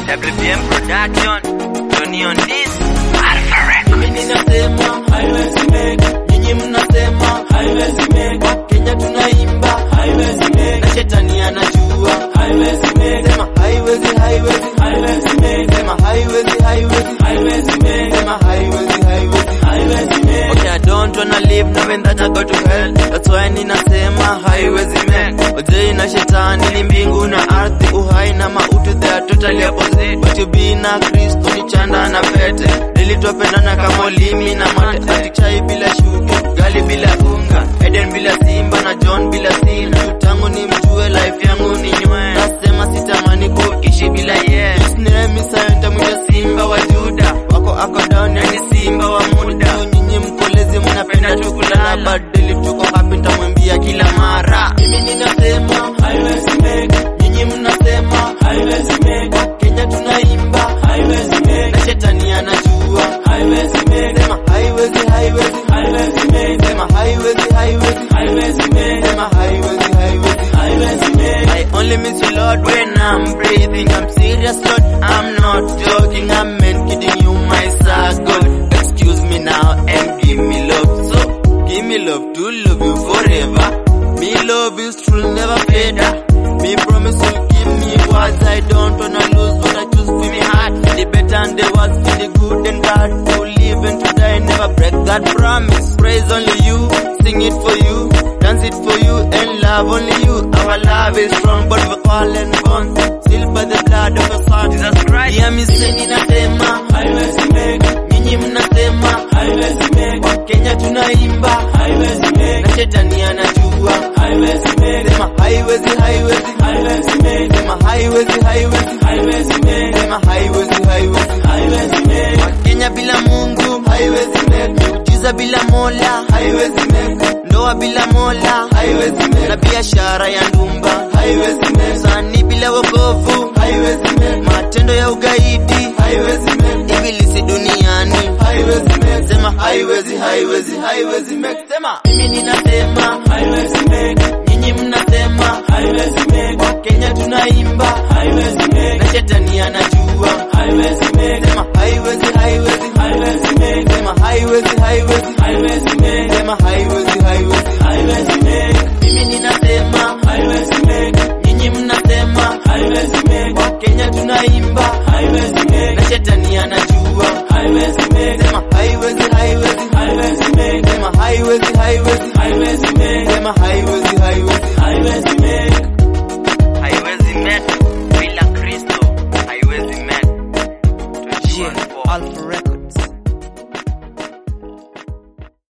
WBM Production, Tony on this, Alpha Records. Mimi ninasema haiwezi make, nyinyi mnasema haiwezi make. Kenya tunaimba haiwezi make, na shetani anajua haiwezi make. Sema haiwezi, haiwezi, haiwezi make. Sema haiwezi, haiwezi, haiwezi make. Sema haiwezi, haiwezi, haiwezi make. Okay, I don't wanna live knowing that I go to hell. That's why ninasema haiwezi make. Ojei na shetani ni mbingu na ardhi, uhai na mauti, they are totally opposite. But you be na Kristo ni chanda na pete. Deli twapendana kama ulimi na mate. Ati chai bila shuga, gali bila unga. Eden bila simba na John bila sina. Tangu ni mjue life yangu ni nywe. Nasema sitamani kuishi bila yeye. His name is Sayenta mwita simba wa Juda. Wako ako down yani simba wa muda. Nyinyi mkolezi mnapenda tu kulala. Badili tuko happy nitamwambia kila mara. Mimi ninasema haiwezi make. Nyinyi mnasema haiwezi make. Kenya tunaimba haiwezi make. Na shetani anajua haiwezi make. Sema haiwezi haiwezi haiwezi make. Sema haiwezi haiwezi haiwezi make. Sema haiwezi haiwezi haiwezi make. I only miss you Lord when I'm breathing. I'm serious Lord, I'm not joking. I'm meant kidding you my circle. Excuse me now and give me love. So give me love to love you forever. Me love is true, never fade. Me promise you give me words. I don't wanna lose what I choose for me heart. The better and the worse, for the good and bad. To live and to die, never break that promise. Praise only you, sing it for you, dance it for you, and love only you. Our love is strong, but we're all and born. Sealed by the blood of the Son. Jesus Christ. Yeah, mi seni nasema haiwezi make. Nyinyi mnasema haiwezi make. Kenya tunaimba haiwezi make. Na shetani anajua haiwezi make. Sema haiwezi haiwezi haiwezi make. Sema haiwezi haiwezi haiwezi make. Sema haiwezi haiwezi haiwezi make. Wakenya bila Mungu haiwezi make. Miujiza bila Mola haiwezi make. Ndoa bila Mola haiwezi make. Na biashara ya ndumba haiwezi make. Sani bila wokovu haiwezi make. Matendo ya ugaidi haiwezi make. Ibilisi duniani haiwezi make. Sema haiwezi haiwezi haiwezi make. Sema mimi ninasema haiwezi make. Nyinyi mnasema haiwezi make. Wakenya tunaimba haiwezi make. Na shetani anajua haiwezi make. Sema haiwezi haiwezi haiwezi make. Sema haiwezi haiwezi haiwezi make. Sema haiwezi haiwezi haiwezi make. Mimi ninasema haiwezi make. Nyinyi mnasema haiwezi make. Wakenya tunaimba haiwezi make. Na shetani anajua haiwezi make. Sema haiwezi haiwezi haiwezi make. Sema haiwezi haiwezi haiwezi make. Sema haiwezi haiwezi haiwezi make. Haiwezi met bila Kristo, haiwezi met. Yeah, 21 Alpha Records.